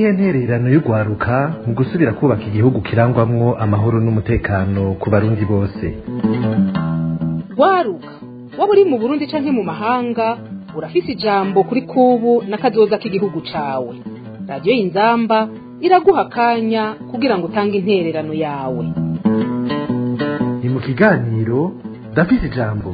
niyihe ntererano y'urwaruka mu gusubira kubaka igihugu kirangwamwo amahoro n'umutekano ku barundi bose rwaruka waba uri mu burundi canke mu mahanga urafise ijambo kuri kubu n'akazoza k'igihugu cawe radiyo y'inzamba iraguha akanya kugira ngo utange intererano yawe ni mu kiganiro ndafise ijambo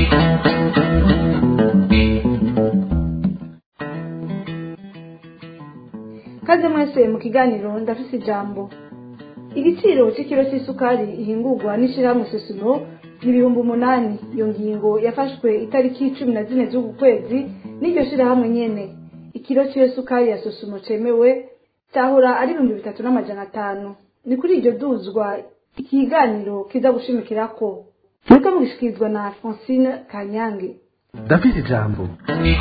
kaze mwese mu kiganiro ndafise ijambo igiciro cy'ikiro cy'isukari ihingurwa n'ishyirahamwe sosimo ni ibihumbi umunani iyo ngingo yafashwe itariki cumi na zine z'uku kwezi n'iryo shyirahamwe nyene ikiro cy'iyo sukari ya sosumo cemewe cyahora ari ibihumbi bitatu n'amajana atanu ni kuri iryo duzwa ikiganiro kiza gushimikirako muriko mugishikirizwa na francine kanyange ndafise ijambo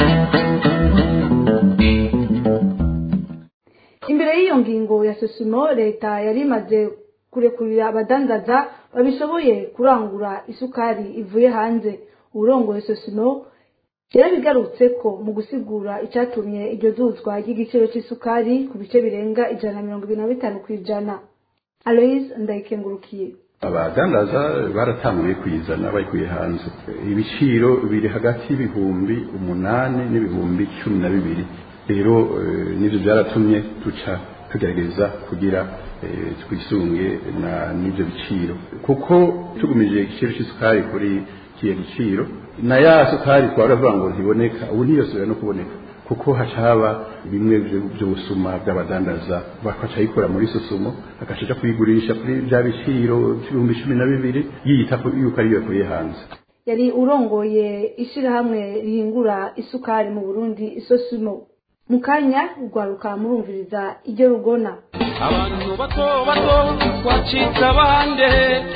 imbere y'iyo ngingo ya sosimo leta yari imaze kurekurira abadandaza babishoboye kurangura isukari ivuye hanze uwurongoye sosimo yarabigarutse ko mu gusigura icyatumye iryo duzwa ry'igiciro cy'isukari ku bice birenga ijana na mirongo ibiri na bitanu ku ijana aloise ndayikengurukiye abadandaza baratanguye kuyizana bayikuye hanze ibiciro biri hagati y'ibihumbi umunani n'ibihumbi cumi na bibiri rero nivyo byaratumye duca tugerageza kugira twisunge n'ibyo biciro kuko tugumije igiciro cy'isukari kuri kiyo giciro na ya sukari twaravuga ngo ntiboneka ubu ntiyosubira no kuboneka kuko haca haba bimwe by'ubusuma bw'abadandaza bakaca yikora muri susumo agaca kuyigurisha kuri bya biciro by'ibihumbi cumi na bibiri yiyita yuko ariyo yakuye hanze yari urongoye ishyirahamwe rihingura isukari mu burundi isosimo mu kanya urwaruka murumviriza iryo rugona abantu bato bato twacitse abande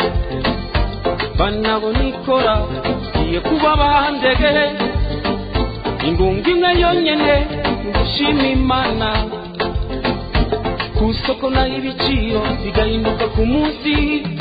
banabona ikora igiye kuba bandege ingunga imwe yonyene ngushima imana ku isoko naho ibiciro bigahinduka ku munsi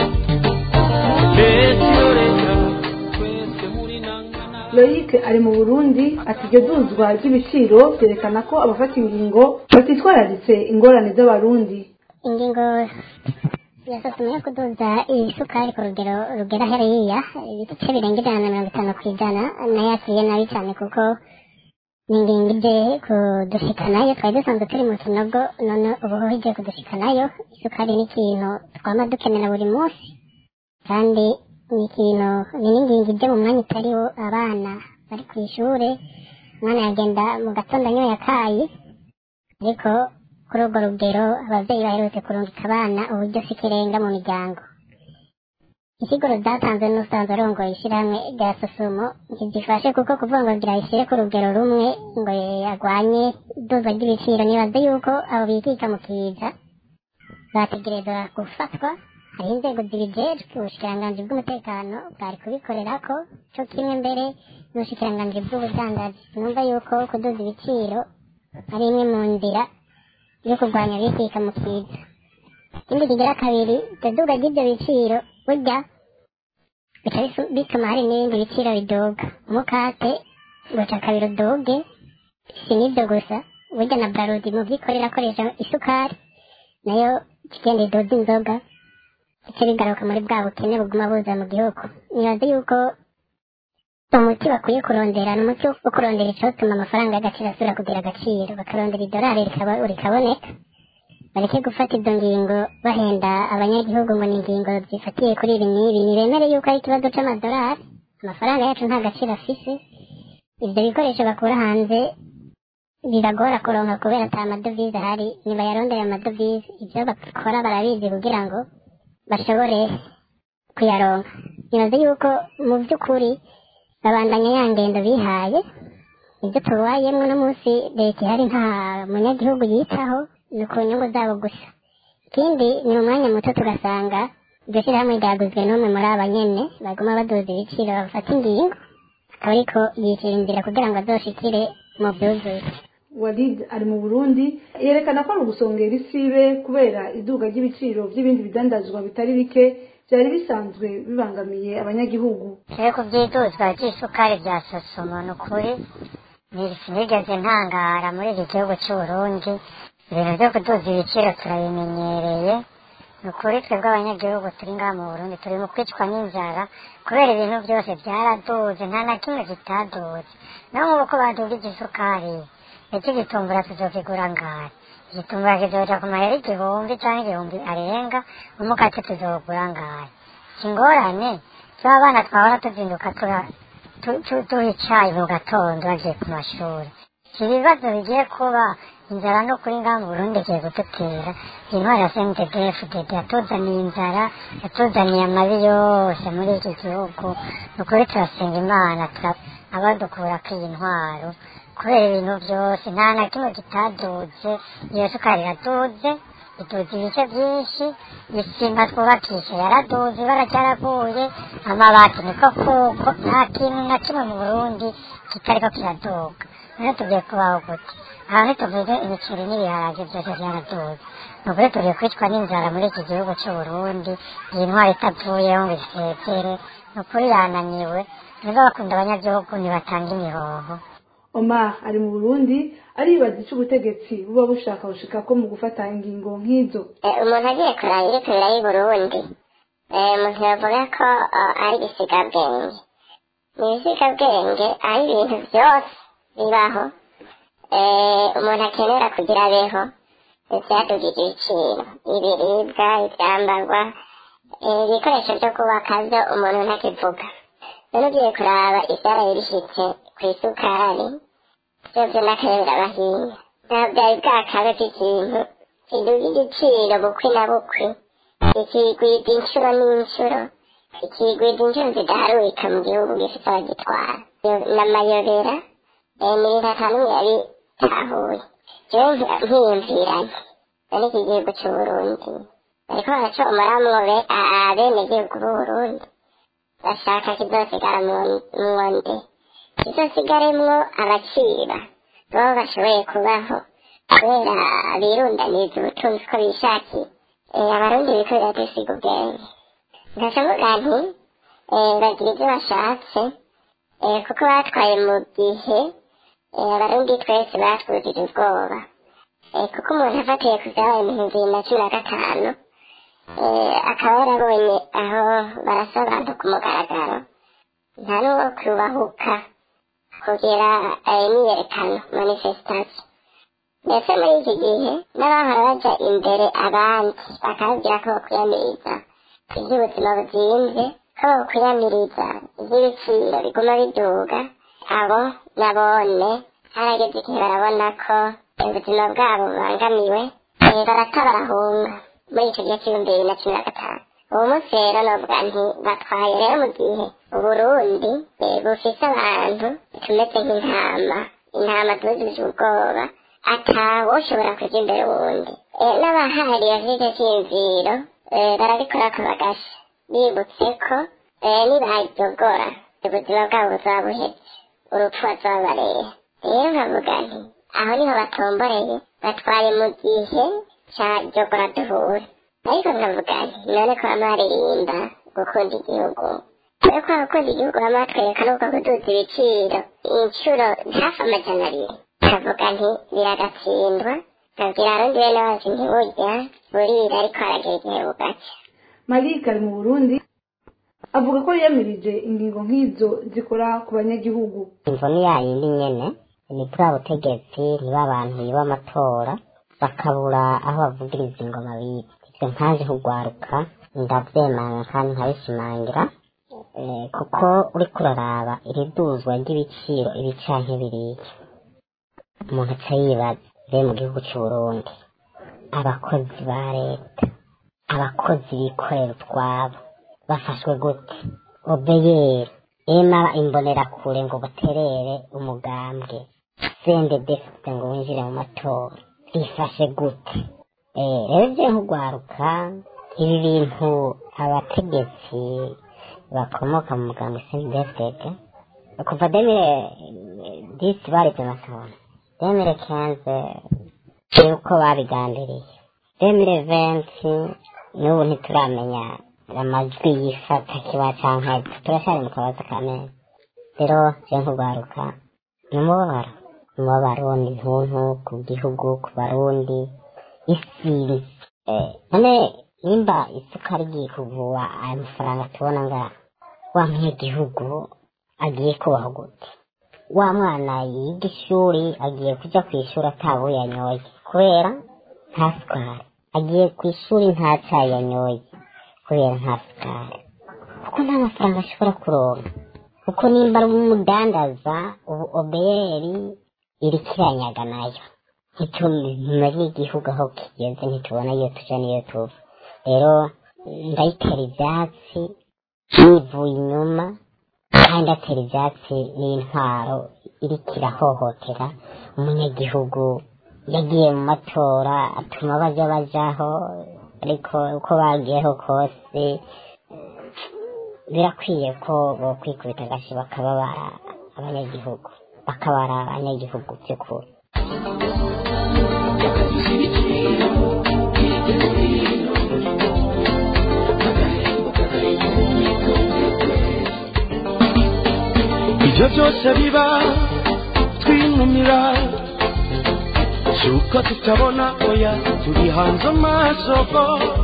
leta iyo leta twese muri nangana loyic ari mu burundi ati iryo duzwa ry'ibiciro byerekana ko abafata ingingo batitwararitse ingorane z'abarundi ingingo yasuzumye yo kuduza isukari ku rugero rugera hariya ibice birenga ijana na mirongo itanu ku ijana nayo yakiriye nabi cyane kuko ni ingingo ije kudushikanayo twari dusanzwe turi mu kinogo none ubu igiye kudushikanayo isukari ni ikintu twama dukenera buri munsi kandi ni ikintu ni n'ingingo ije mu mwanya utariwo abana bari ku ishure umwana yagenda mu gatondo anyoye akayi ariko kuri urwo rugero ababyeyi baherutse kurungika abana uburyo si ikirenga mu miryango isiguro zatanzwe n'usanzwe arongoye ishyirahamwe rya sosumo ntizifashe kuko kuvuga ngo gira ishyire ku rugero rumwe ngo agwanye iduzwa ry'ibiciro nibaze yuko abo bikika mu kiza bategerezwa gufatwa hariho inzego zibijejwe ubushikiranganji bw'umutekano bwari kubikorerako co kimwe mbere n'ubushikiranganji bw'ubudandaji numva yuko kuduza ibiciro ari imwe mu nzira yo kurwanya bikika mu kiza ikindi kigira kabiri itaduga ry'ibyo biciro burya bica bituma hari n'ibindi biciro biduga umukate guca kabiri uduge si n'ibyo gusa burya na barudi mu byikorera akoresha isukari nayo kigenda iduza inzoga bice bigaruka muri bwa bukene buguma buza mu gihugu nibaze yuko umuti bakwiye kurondera ni umuti wo kurondera icotuma amafaranga y'agaciro asubira kugira agaciro bakarondera idolari rikaboneka bareke gufata izo ngingo bahenda abanyagihugu ngo ni ingingo zifatiye kuri ibi n'ibi ntibemere yuko ari ikibazo c'amadolari amafaranga yacu nta gaciro afise ivyo bikoresho bakura hanze biragora kuronka kubera ata amadovize ahari nibayarondera amadovize ivyo bakora barabizi kugira ngo bashobore kuyaronka nibaze yuko mu vy'ukuri babandanya ya ngendo bihaye ibyo tubayemwo no munsi leta ihari nta munyagihugu yitaho ni ku nyungu zabo gusa ikindi ni mu mwanya muto tugasanga iryo shyirahamwe ryaguzwe n'umwe muri aba nyene baguma baduza ibiciro bafata ingingo akaba ariko yishyira inzira kugira ngo azoshikire mu vyuzuye walid ari mu burundi yerekana ko ari ugusongera isibe kubera iduga ry'ibiciro by'ibindi bidandazwa bitari bike byari bisanzwe bibangamiye abanyagihugu rero ku by'iduzwa ry'isukari bya sosomo ni ukuri sinigeze ntangara muri iki gihugu cy'uburundi ibintu byo kuduza ibiciro turabimenyereye ni ukuri twebwe abanyagihugu turi ngaha mu burundi turi mu kwicwa n'inzara kubera ibintu byose byaraduze nta na kimwe kitaduze no nk'ubu ko badugije isukari ndetse igitumbura tuzokigura ngahe igitumbura kizoja ku mahera igihumbi cyangwa igihumbi arenga umukate tuzowugura ngahe ingorane z'abana twahora tuzinduka tura- tu- tu- duha icayi mu gatondo bagiye ku mashuri ibibazo bigiye kuba inzara no kuri ngaha mu burundi igiye kudutera intwari ya sentedefudede yatuzaniye inzara yatuzaniye amabi yose muri iki gihugu ni ukuri turasenga imana tura- abadukurako iyi ntwaro kubera ibintu byose nta na kimwe kitaduze iyo sukari iraduze iduze ibice byinshi isima twubakisha yaraduze ibara ryaraguye amabati niko kuko nta kintu na kimwe mu burundi kitariko kiraduga rero tugiye kubaho gute aha ntituvuge imiceri n'ibiharage byose byaraduze ni ukuri tugiye kwicwa n'inzara muri iki gihugu cy'uburundi iyi ntwaro itavuyeho ngo isezere ni ukuri yananiwe niba bakunda abanyagihugu ntibatanga imihoho omar ari mu burundi aribaza icyo ubutegetsi buba bushaka gushika ko mu gufata ingingo nk'izo Eh, umuntu agiye kuraba iri kurira y'i burundi eh, umuntu yavuga ko eh, ari ibisigabwenge ni ibisigabwenge aho ibintu byose bibaho eh, umuntu akenera kugira abeho byadugije ibiciro ibiribwa ibyambarwa eh, ibikoresho byo kubaka byo umuntu ntakivuga none ugiye kuraba ibyaraye bishyitse ku isukari byose n'akayobera bahinya ntabwo byari bwakabe by'ikintu kiduga igiciro bukwi na bukwi ikigwida inshuro n'inshuro ikigwida inshuro zidaharurika mu gihugu gifite abagitwara Yo- n'amayobera eh, ni ibintu ata n'umwe yabitahuye jewe nki- nkiyumviranye none iki gihugu c'uburundi bariko baraca umuramwo be- a- abenegihugu b'uburundi bashaka kizosigara mu- mwonde kizosigaremwo abaciba babo bashoboye kubaho kubera birundaniza ubutunzi ko bishakiye Eh, abarundi biko biradusiga ubwenge ndacavuga nti eh, bagira ibyo bashatse eh, kuko batwaye mu gihe eh, abarundi twese batwujije ubwoba Eh, kuko umuntu afatiye ku byabaye mu bihumbi bibiri na cumi na gatanu eh, akaba yarabonye aho barasa abantu ku mugaragaro nta n'uwo kubahuka kugira eh, imyiyerekano manifestation ndetse muri iki gihe n'abahora baja imbere abandi bakababwira ko bakwiyamiriza iby'ubuzima buzimvye ko bakwiyamiriza iby'ibiciro biguma biduga abo nabone harageze igihe barabona ko ubuzima bwabo bubangamiwe eh, barata barahunga muri icyo gihe cy'ibihumbi bibiri na cumi na gatanu uwo munsi rero novuga nti batwaye rero mu gihe uburundi eh, bufise abantu tumeze nk'intama intama tubujije ubwoba atawoshobora kuja imbere wundi Eh, n'abahari bafite cyiyumviro eh, barabikora ko bagasha bibutse ko eh, nibajogora ubuzima bwabo buzaba buheze urupfu bazobareha rero nkavuga nti aho niho batomboreye batwaye mu gihe ca jogora duhure ariko nkavuga nti none ko bama baririmba gukunda igihugu kubera ko abakunda igihugu bama batwereka n'uko kuduza ibiciro inshuro hafi amajana abiri kavuga nti biragatsindwa nkabwira abarundi bene bazi ntiburya burira ariko haragira igihe bugaca malik ari mu burundi avuga ko yiyamirije ingingo nk'izo zikora ku banyagihugu imvo ni ya yindi nyene ni bwa butegetsi niba abantu biba amatora bakabura aho bavugiriza ingoma biba ivyo nkaje kugwaruka ndavyemanga kandi nkabishimangira eh, kuko uriko uraraba iriduzwa ry'ibiciro ibi canke biriya umuntu aca yibaza be mu gihugu c'uburundi abakozi ba leta abakozi bikorera utwabo bafashwe gute obeyeri ema imbonerakure ngo baterere umugambwe sende defite ngo winjire mu matora bifashe gute Eh, rero ivyo nkugwaruka ibi bintu abategetsi bakomoka mu mugambwe sende defite kuva demire disi barivye amatora demire kenze yuko babigambiriye demire venti n'ubu ntituramenya amajwi yifata kiba canke turacyari mu kabazo ka meza rero je nkugwaruka ni umubabaro umubabaro ni ntuntu ku gihugu ku barundi isinzi Eh, none nimba isukari igiye kugura aya mafaranga tubona ngaha wa munyagihugu agiye kubaho gute wa mwana yiga ishuri agiye kuja ku ishuri atabuye yanyoye kubera nta sukari agiye ku ishuri nta cayi yanyoye kubera nta sukari kuko nta mafaranga ashobora kuronka kuko nimba ari umudandaza ubu obeyeri iriko iranyaga nayo ntitumenye igihugu aho kigeze ntitubona iyo tuja n'iyo tuva rero ndayitera ivyatsi nivuye inyuma kandi atera ivyatsi n'intwaro iriko irahohotera umunyagihugu yagiye mu matora atuma baja bajaho ariko uko bagiyeho kose birakwiye ko bokwikubita agashi bakababara abanyagihugu bakabara abanyagihugu by'ukuri ibyo byose biba twinumira suko tutabona oya turi hanze amasoko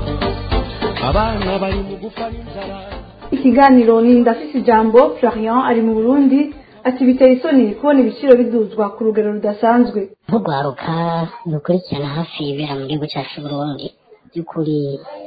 abana bari mu gupfa n'inzara ikiganiro ni ndafise ijambo florian ari mu burundi ati biteye isoni kubona ibiciro biduzwa ku rugero rudasanzwe nk'urwaruka dukurikirana hafi ibera mu gihugu cyacu Burundi by'ukuri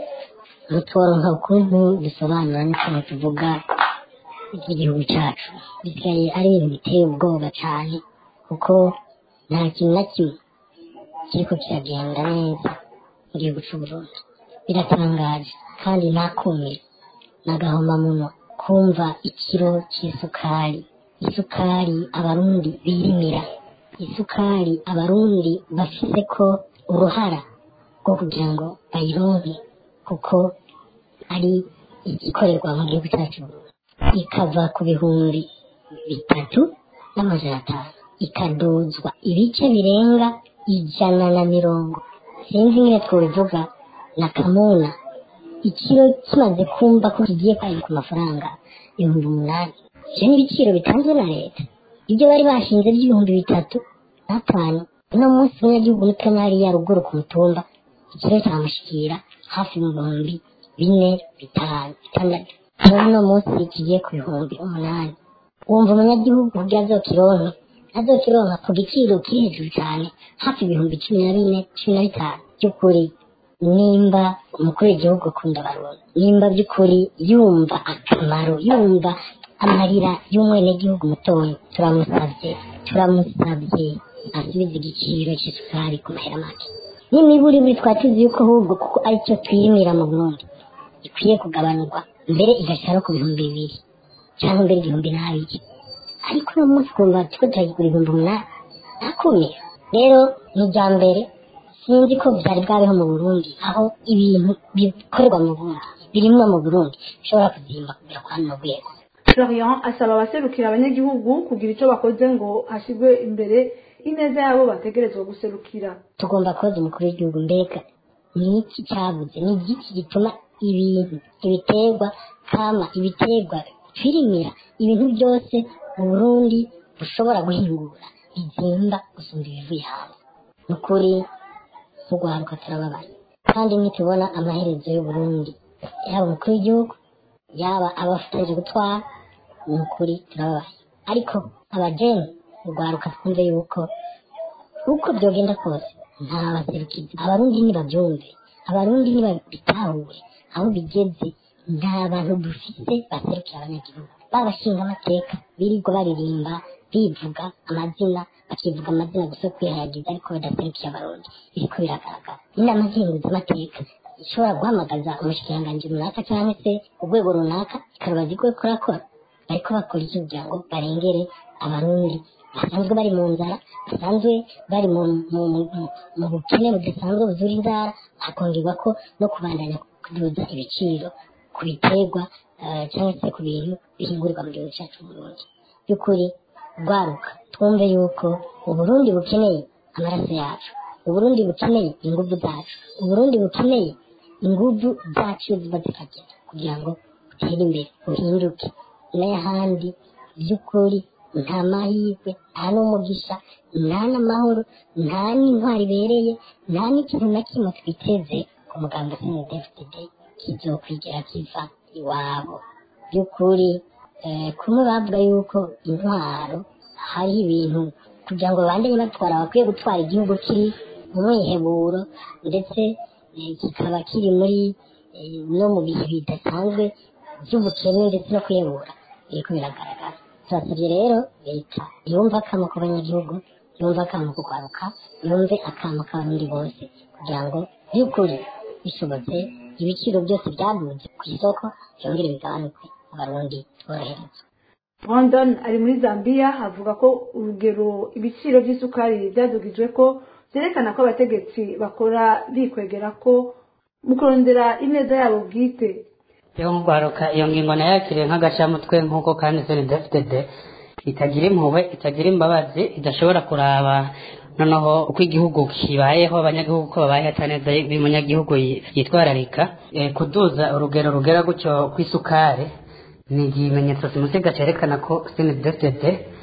ntitworoha ukuntu bisobanura n'ikintu tuvuga iby'igihugu cyacu bisigaye ari ibintu biteye ubwoba cyane kuko nta kintu na kimwe kiriko kiragenda neza mu gihugu cy'u Burundi biratangaje kandi nakumira n'agahomamunwa kumva ikiro cy'isukari isukari abarundi birimira isukari abarundi bafise ko uruhara rwo kugira ngo bayironke kuko ari igikorerwa mu gihugu cyacu ikava ku bihumbi bitatu n'amajana atanu ikaduzwa ibice birenga ijana na mirongo sinzi nyine twobivuga na kamuna ikiro kimaze kumva ko kigiye kwari ku mafaranga ibihumbi umunani ivyo ni ibiciro bitanzwe na leta ibyo bari bashinze by'ibihumbi bitatu n'atanu uno munsi umunyagihugu mutonya hariya ruguru ku mutumba ikiro cyamushikira hafi mu bihumbi bine bitanu bitandatu rero uno munsi kigiye ku bihumbi umunani wumva umunyagihugu kugira azokironke azokironka ku giciro kiri hejuru cyane hafi ibihumbi cumi na bine cumi na bitanu by'ukuri nimba umukuru w'igihugu akunda abarundi nimba by'ukuri yumva akamaro yumva amarira y'umwenegihugu mutoya turamusabye turamusabye asubize igiciro cy'isukari ku mahera make n'imiburiburi twari tuzi yuko ahubwo kuko aricyo twirimira mu burundi ikwiye kugabanurwa mbere igashira no ku bihumbi bibiri cyangwa mbere igihumbi n'abiri ariko uno munsi kumva tuko turagigura ibihumbi umunani nakumira rero ni irya mbere sinzi ko byari bwabeho mu burundi aho ibintu bikorerwa mu burundi birimwa mu burundi bishobora kuzimba kugera kwa runo rwego florian asaba abaserukira abanyagihugu kugira icyo bakoze ngo hashyirwe imbere ineza yabo bategerezwa guserukira tugomba koza umukuru w'igihugu mbega ni iki cyabuze ni igiki gituma ibintu ibiterwa kama ibiterwa twirimira ibintu byose mu burundi bushobora guhingura bizimba gusumba ibivuye hanze ni ukuri urwaruka turababaye kandi nitubona amaherezo y'uburundi yaba umukuru w'igihugu yaba abafatanyije gutwara ni ukuri turababaye ariko abajeni urwaruka twumve yuko uko byogenda kose nta baserukizi abarundi ntibabyumve abarundi ntibabitahure aho bigeze nta bantu dufite baserukira abanyagihugu babashinga amateka birirwa baririmba bivuga amazina bakivuga amazina gusa kwihayagiza ariko badaserukiye abarundi biriko biragaragara inama z'amateka ishobora guhamagaza umushikiranganji runaka cyangwa se urwego runaka ikarubaza iko kurakora bariko bakora iki kugira ngo barengere abarundi basanzwe bari mu nzara basanzwe bari mu mu bukene budasanzwe buzura inzara hakongerwa ko no kubandanya kuduza ibiciro ku biterwa cyangwa se ku bintu bihingurirwa mu gihugu cyacu Burundi by'ukuri rwaruka twumve yuko uburundi bukeneye amaraso yacu uburundi bukeneye ingufu zacu uburundi bukeneye ingufu zacu ziba zifatiye kugira ngo butere imbere buhinduke n'ahandi by'ukuri nta mahirwe nta n'umugisha nta n'amahoro nta n'intwari ibereye nta n'ikintu na kimwe twiteze ku muganga cndfdd kizokwigera kiva iwabo by'ukuri eh, kumwe bavuga yuko intwaro hari ibintu kugira ngo babandanye batwara bakwiye gutwara igihugu kiri mu mwiheburo ndetse eh, kikaba kiri muri eh, no mu bihe bidasanzwe by'ubukene ndetse no kwiyebura biriko biragaragara turasabye rero leta yumve akamo k'abanyagihugu yumve akamo ko kwaruka yumve akamo k'abarundi bose kugira ngo by'ukuri bishobotse ibiciro byose byaduze ku isoko byongere bigabanuke abarundi tworoherezwa brandon ari muri zambia avuga ko urugero ibiciro by'isukari byadugijwe ko byerekana ko abategetsi bakora bikwegera ko mu kurondera ineza yabo bwite yo nk'urwaruka iyo ngingo nayakiriye nk'agacamutwe nk'uko kandi cndfdd itagira impuhwe itagira imbabazi idashobora kuraba noneho uko igihugu kibayeho abanyagihugu ko babayeho ataneza y'umunyagihugu yitwararika Eh, kuduza urugero rugera gutyo kw'isukari ni ikimenyetso simusiga cyerekana ko cndfdd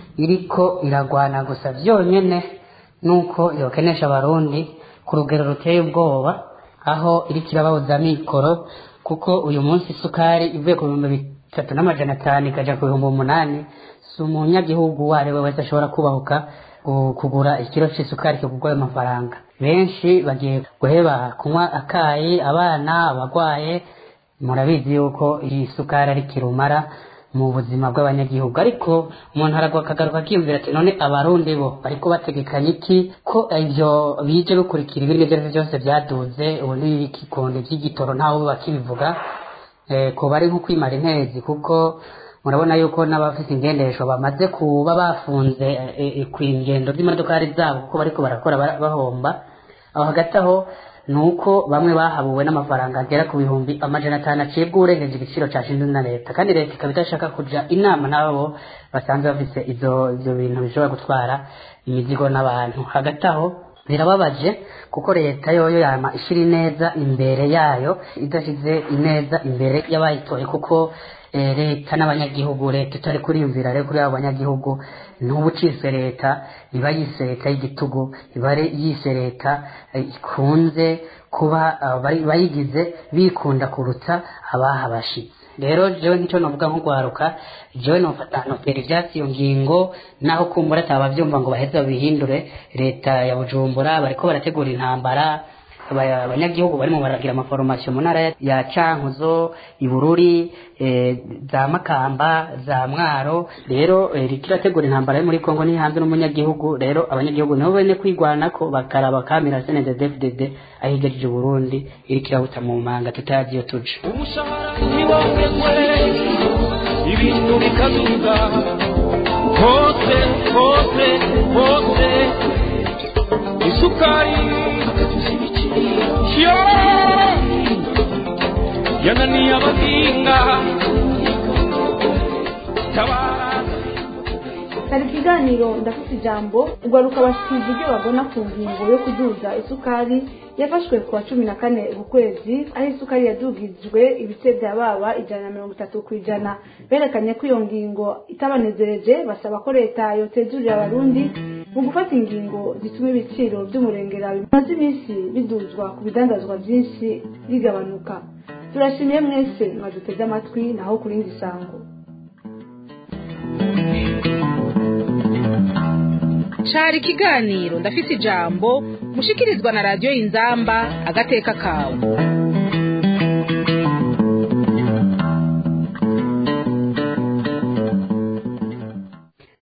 iriko iragwana gusa byonyine nuko yokenesha abarundi ku rugero ruteye ubwoba aho iriko irababuza mikoro kuko uyu munsi isukari ivuye ku bihumbi bitatu n'amajana atanu ikaja ku bihumbi umunani si umunyagihugu uwo ari we wese ashobora kubahuka gu- kugura ikiro c'isukari kigurwa ayo mafaranga benshi bagiye guheba kunywa akayi abana abagwaye murabizi yuko iyi sukari ari kirumara mu buzima bw'abanyagihugu ariko umuntu aragwa akagaruka akiyumvira ati none abarundi bo bariko bategekanya iki ko ivyo bije bikurikira ibindi ivyo arivyo byose byaduze ubu n'ibikikondo vy'igitoro ntawe bakibivuga eh, ko bari nko kwimara intezi kuko murabona yuko n'abafite ingendesho bamaze kuba bafunze eh, eh, ku ingendo z'imodokari zabo kuko bariko barakora ba- bahomba aho hagati aho ni uko bamwe bahabuwe n'amafaranga agera ku bihumbi amajana atanu acibwa urengeje igiciro cashinzwe na leta kandi leta ikaba idashaka kuja inama n'abo basanzwe bafise izo ivyo bintu bishobora gutwara imizigo n'abantu hagati aho birababaje kuko leta yoyo yama ishira ineza imbere yayo idashize ineza imbere y'abayitoye kuko eh, leta n'abanyagihugu leta itari kuriyumvira rero kuri abo banyagihugu ntubu cise leta iba yise leta y'igitugu iba ari yise leta eh, ikunze kuba ah, bari- bayigize bikunda kuruta abahabashitse rero jewe nk'ico novuga nko gwaruka jewe nofata notera ivyatsi iyo ngingo naho kumbura ataba bavyumva ngo baheze babihindure leta ya bujumbura bariko barategura intambara aba- abanyagihugu barimo baragira amaforomasiyo mu ntara ya- ya cankuzo ibururi eh, za makamba za mwaro rero eh, iriko irategura intambara yo muri kongo ni hanze n'umunyagihugu rero abanyagihugu nibo bene kwigwanako bakaraba kamera snddfdd ahigejeje uburundi iriko irabuta mu manga tutazi iyo tuja umushahara ntiwongezwe ibintu bikaduga hose hose hose isukari yo yananiye abahinga tabara hari ikiganiro ndafite ijambo ugaruka bashikirije ibyo babona ku ngingo yo kuduza isukari yafashwe ku wa cumi na kane uku kwezi aho isukari yadugijwe ibice bya baba ijana na mirongo itatu ku ijana berekanye ko iyo ngingo itabanezereje basaba ko leta yotezurira abarundi mu gufata ingingo zituma ibiciro by'umurengera bimaze iminsi biduzwa ku bidandazwa byinshi bigabanuka turashimiye mwese mwaduteze amatwi naho ku rindi sango cari ikiganiro ndafise ijambo mushikirizwa na radiyo inzamba agateka kawe